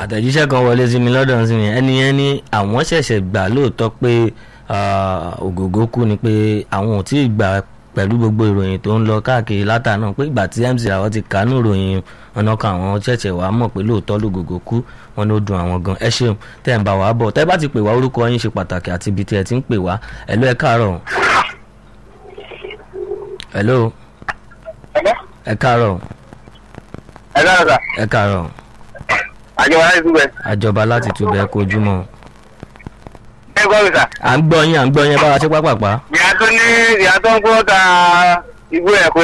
àtẹ̀jíṣẹ́ kan wọlé sí mi lọ́dọ̀ sí mi ẹni yẹn ní àwọn ṣẹ̀ṣẹ̀ gbà lóòótọ́ pé ah, ògògó kú ni pé àwọn ò tí ì gbà pẹ̀lú gbogbo ìròyìn tó ń lọ káàkiri látàná pé ìgbà tí MC àwọn ti kánú ìròyìn ọ̀nà kan àwọn ṣẹ̀ṣẹ̀ wàá mọ̀ pé lóòótọ́ lògògó kú wọn ló dùn àwọn gan ẹ ṣeun tẹ́ ń bá wàá bọ̀ tẹ́ bá ti pè wá orúkọ yín ṣe pàtàkì àti ibi tí ẹ ti ń pè wá ẹ̀lú ẹ káàárọ̀ ẹ̀lú ẹ káàárọ̀ ẹ lọ́rọ̀ sà ẹ káàárọ̀ àjọ wa láti túbẹ̀. àjọba láti túbẹ̀ kojúmọ́ ẹ gbọ́ mi sà. à ń gbọ́ yín à ń gbọ́ yín bá wa ṣe pápápá. ìyá tó ní ìyá tó ń kó ta igbó ẹ̀ pé